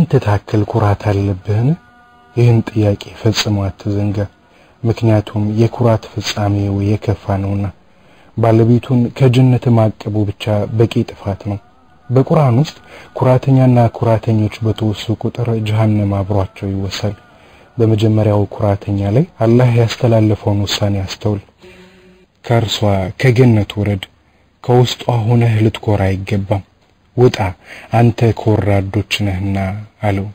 የሽንት ታክል ኩራት አለብህን? ይህን ጥያቄ ፈጽሞ አትዘንጋ። ምክንያቱም የኩራት ፍጻሜው የከፋ ነውና ባለቤቱን ከጀነት ማቀቡ ብቻ በቂ ጥፋት ነው። በቁርአን ውስጥ ኩራተኛና ኩራተኞች በተወሱ ቁጥር ጀሃነም አብሯቸው ይወሳል። በመጀመሪያው ኩራተኛ ላይ አላህ ያስተላለፈውን ውሳኔ አስተውል። ከእርሷ ከገነት ውረድ፣ ከውስጧ ሆነህ ልትኮራ አይገባም። ውጣ አንተ ከወራዶች ነህና አለው።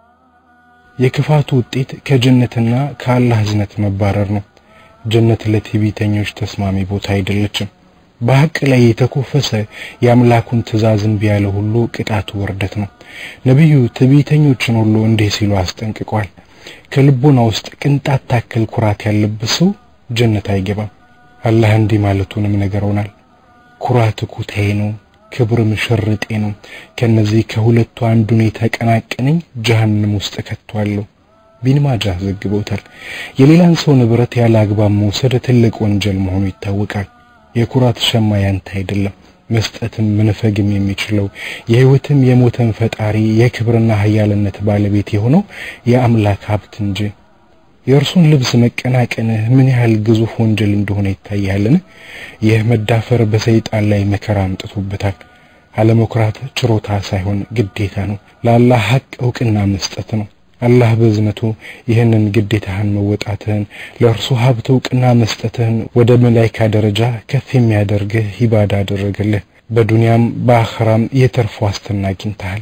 የክፋቱ ውጤት ከጀነትና ከአላህ እዝነት መባረር ነው። ጀነት ለትዕቢተኞች ተስማሚ ቦታ አይደለችም። በሐቅ ላይ የተኮፈሰ የአምላኩን ትእዛዝ እምቢ ያለ ሁሉ ቅጣቱ ውርደት ነው። ነቢዩ ትዕቢተኞችን ሁሉ እንዲህ ሲሉ አስጠንቅቋል። ከልቦና ውስጥ ቅንጣት ታክል ኩራት ያለበት ሰው ጀነት አይገባም። አላህ እንዲህ ማለቱንም ነገረውናል። ኩራት ኩታዬ ነው፣ ክብርም ሽርጤ ነው። ከነዚህ ከሁለቱ አንዱን የተቀናቀነኝ ጀሃነም ውስጥ ከቷለሁ። ቢን ማጃህ ዘግበውታል። የሌላን ሰው ንብረት ያለ አግባብ መውሰድ ትልቅ ወንጀል መሆኑ ይታወቃል። የኩራት ሸማ ያንተ አይደለም። መስጠትም መንፈግም የሚችለው የሕይወትም የሞተም ፈጣሪ የክብርና ኃያልነት ባለቤት የሆነው የአምላክ ሀብት እንጂ የእርሱን ልብስ መቀናቀንህ ምን ያህል ግዙፍ ወንጀል እንደሆነ ይታያልን? ይህ መዳፈር በሰይጣን ላይ መከራ አምጥቶበታል። አለመኩራት ችሮታ ሳይሆን ግዴታ ነው። ለአላህ ሐቅ እውቅና መስጠት ነው። አላህ በዝነቱ ይህንን ግዴታህን መወጣትህን ለእርሱ ሀብት እውቅና መስጠትህን ወደ መላይካ ደረጃ ከፍ የሚያደርግህ ሂባዳ አደረገልህ። በዱንያም በአኸራም የትርፍ ዋስትና አግኝተሃል።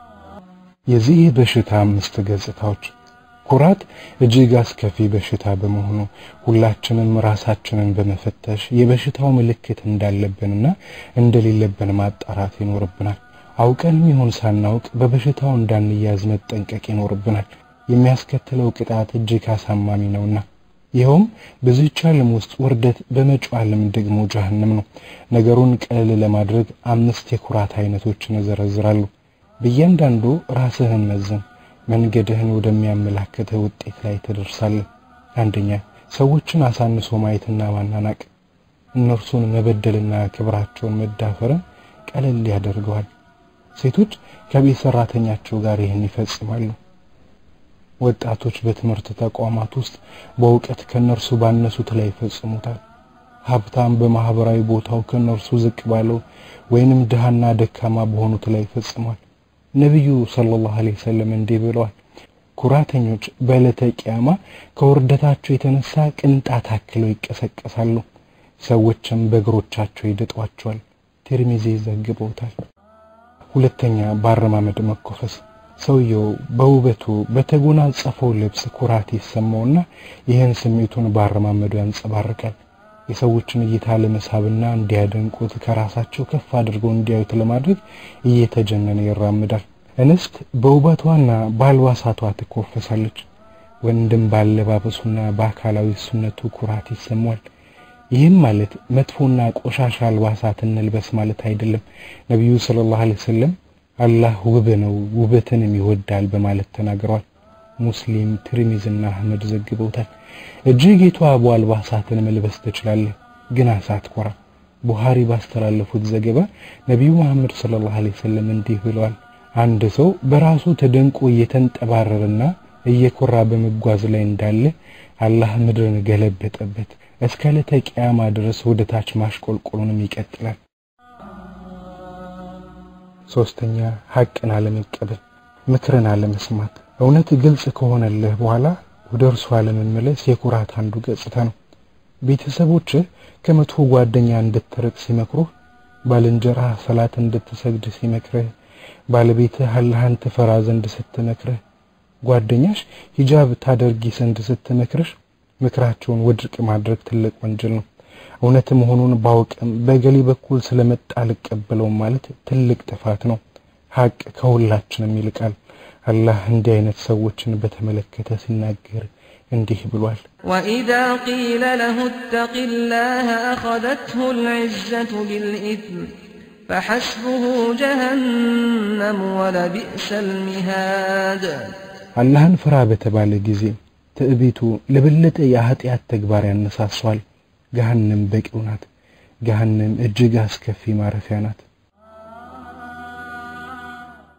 የዚህ በሽታ አምስት ገጽታዎች ኩራት እጅግ አስከፊ በሽታ በመሆኑ ሁላችንም ራሳችንን በመፈተሽ የበሽታው ምልክት እንዳለብንና እንደሌለብን ማጣራት ይኖርብናል። አውቀንም ይሁን ሳናውቅ በበሽታው እንዳንያዝ መጠንቀቅ ይኖርብናል። የሚያስከትለው ቅጣት እጅግ አሳማሚ ነውና ይኸውም በዚህች ዓለም ውስጥ ውርደት፣ በመጪው ዓለም ደግሞ ጀሃነም ነው። ነገሩን ቀለል ለማድረግ አምስት የኩራት አይነቶችን እዘረዝራለሁ። በእያንዳንዱ ራስህን መዝን፣ መንገድህን ወደሚያመላክትህ ውጤት ላይ ትደርሳለህ። አንደኛ ሰዎችን አሳንሶ ማየትና ማናናቅ፣ እነርሱን መበደልና ክብራቸውን መዳፈርን ቀለል ያደርገዋል። ሴቶች ከቤት ሰራተኛቸው ጋር ይህን ይፈጽማሉ። ወጣቶች በትምህርት ተቋማት ውስጥ በእውቀት ከነርሱ ባነሱት ላይ ይፈጽሙታል። ሀብታም በማህበራዊ ቦታው ከነርሱ ዝቅ ባለው ወይንም ድሃና ደካማ በሆኑት ላይ ይፈጽሟል። ነቢዩ ሰለላሁ ዐለይሂ ወሰለም እንዲህ ብለዋል፣ ኩራተኞች በዕለተ ቂያማ ከውርደታቸው የተነሳ ቅንጣት አክለው ይቀሰቀሳሉ፣ ሰዎችም በእግሮቻቸው ይደጧቸዋል። ቲርሚዚ ዘግበውታል። ሁለተኛ በአረማመድ መኮፈስ። ሰውየው በውበቱ በተጎናጸፈው ልብስ ኩራት ይሰማውና ይህን ስሜቱን በአረማመዱ ያንጸባርቃል። የሰዎችን እይታ ለመሳብና እንዲያደንቁት ከራሳቸው ከፍ አድርገው እንዲያዩት ለማድረግ እየተጀነነ ይራምዳል። እንስት በውበቷና በአልባሳቷ ትኮፈሳለች። ወንድም ባለባበሱና በአካላዊ እሱነቱ ኩራት ይሰማዋል። ይህም ማለት መጥፎና ቆሻሻ አልባሳት እንልበስ ማለት አይደለም። ነቢዩ ሰለላሁ ዐለይሂ ወሰለም አላህ ውብ ነው ውበትንም ይወዳል በማለት ተናግረዋል። ሙስሊም፣ ትርሚዝና አህመድ ዘግበውታል። እጅግ የተዋቡ አልባሳትን መልበስ ትችላለህ፣ ግን አሳትኮራ። ቡሃሪ ባስተላለፉት ዘገባ ነቢዩ መሐመድ ሰለላሁ ዐለይሂ ወሰለም እንዲህ ብለዋል። አንድ ሰው በራሱ ተደንቆ እየተንጠባረረና እየኮራ በመጓዝ ላይ እንዳለ አላህ ምድርን ገለበጠበት እስከ ዕለተ ቂያማ ድረስ ወደ ታች ማሽቆልቆሉንም ይቀጥላል። ሶስተኛ ሐቅን አለመቀበል፣ ምክርን አለመስማት። እውነት ግልጽ ከሆነልህ በኋላ ወደ እርሱ አለመመለስ የኩራት አንዱ ገጽታ ነው። ቤተሰቦችህ ከመጥፎ ጓደኛ እንድትርቅ ሲመክሩህ፣ ባልንጀራህ ሰላት እንድትሰግድ ሲመክርህ፣ ባለቤትህ አላህን ትፈራ ዘንድ ስትመክርህ፣ ጓደኛሽ ሂጃብ ታደርጊ ዘንድ ስትመክርሽ ምክራቸውን ውድቅ ማድረግ ትልቅ ወንጀል ነው። እውነት መሆኑን ባውቅም በገሌ በኩል ስለመጣ አልቀበለውም ማለት ትልቅ ጥፋት ነው። ሐቅ ከሁላችንም ይልቃል። አላህ እንዲህ አይነት ሰዎችን በተመለከተ ሲናገር እንዲህ ብሏል። وإذا قيل له اتق الله أخذته العزة بالإثم فحسبه جهنم ولبئس المهاد አላህን ፍራ በተባለ ጊዜ ትዕቢቱ ለበለጠ የኃጢአት ተግባር ያነሳሷል። ገሃነም በቂው ናት። ገሃነም እጅግ አስከፊ ማረፊያ ናት።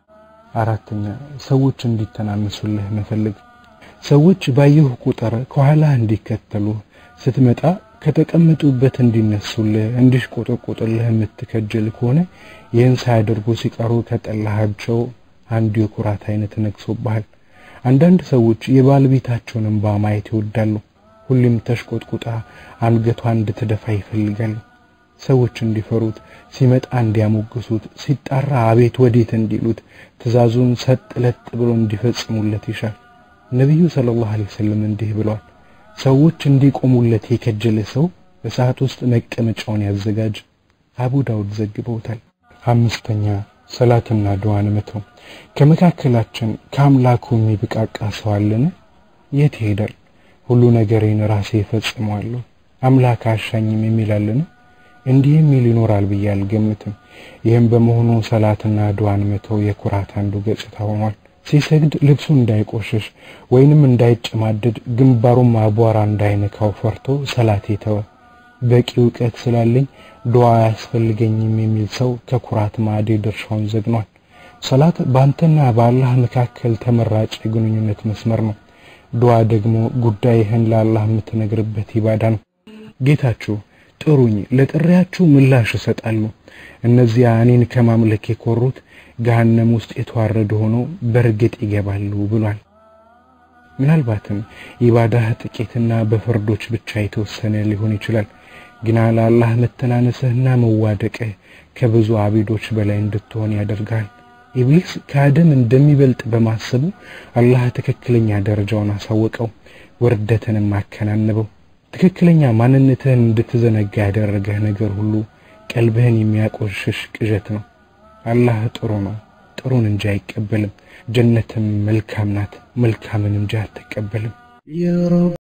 አራተኛ ሰዎች እንዲተናነሱልህ መፈለግ። ሰዎች ባየሁ ቁጥር ከኋላ እንዲከተሉ ስትመጣ ከተቀመጡበት እንዲነሱልህ እንዲሽቆጠቆጥልህ የምትከጅል ከሆነ ይህን ሳያደርጉ ሲቀሩ ከጠላሃቸው አንዱ የኩራት አይነት ነግሶብሃል። አንዳንድ ሰዎች የባለቤታቸውን እንባ ማየት ይወዳሉ። ሁሌም ተሽቆጥቁጣ አንገቷ እንድትደፋ ይፈልጋሉ። ሰዎች እንዲፈሩት፣ ሲመጣ እንዲያሞግሱት፣ ሲጣራ አቤት ወዴት እንዲሉት፣ ትእዛዙን ሰጥ ለጥ ብሎ እንዲፈጽሙለት ይሻል። ነቢዩ ሰለላሁ ዐለይሂ ወሰለም እንዲህ ብለዋል፣ ሰዎች እንዲቆሙለት የከጀለ ሰው በሰዓት ውስጥ መቀመጫውን ያዘጋጅ። አቡ ዳውድ ዘግበውታል። አምስተኛ ሰላትና ዱዓን መተው። ከመካከላችን ከአምላኩ የሚብቃቃ ሰው አለን? የት ይሄዳል? ሁሉ ነገሬን ራሴ እፈጽመዋለሁ አምላክ አሻኝም የሚላለን? እንዲህ የሚል ይኖራል ብዬ አልገምትም። ይህም በመሆኑ ሰላትና ዱዓን መተው የኩራት አንዱ ገጽታ ሆኗል። ሲሰግድ ልብሱ እንዳይቆሽሽ ወይንም እንዳይጨማደድ ግንባሩም አቧራ እንዳይነካው ፈርቶ ሰላት የተወ በቂ እውቀት ስላለኝ ዱዓ አያስፈልገኝም የሚል ሰው ከኩራት ማዕድ ድርሻውን ዘግኗል። ሰላት በአንተና በአላህ መካከል ተመራጭ የግንኙነት መስመር ነው። ዱዓ ደግሞ ጉዳይህን ለአላህ የምትነግርበት ኢባዳ ነው። ጌታችሁ ጥሩኝ፣ ለጥሪያችሁ ምላሽ እሰጣለሁ። እነዚያ እኔን ከማምለክ የኮሩት ገሃነም ውስጥ የተዋረዱ ሆነው በእርግጥ ይገባሉ ብሏል። ምናልባትም ኢባዳህ ጥቂትና በፍርዶች ብቻ የተወሰነ ሊሆን ይችላል። ግና ለአላህ መተናነስህና መዋደቅህ ከብዙ አቢዶች በላይ እንድትሆን ያደርጋል። ኢብሊስ ከአደም እንደሚበልጥ በማሰቡ አላህ ትክክለኛ ደረጃውን አሳወቀው፣ ውርደትንም አከናነበው። ትክክለኛ ማንነትህን እንድትዘነጋ ያደረገህ ነገር ሁሉ ቀልብህን የሚያቆሽሽ ቅዠት ነው። አላህ ጥሩ ነው፣ ጥሩን እንጂ አይቀበልም። ጀነትም መልካም ናት፣ መልካምን እንጂ አትቀበልም።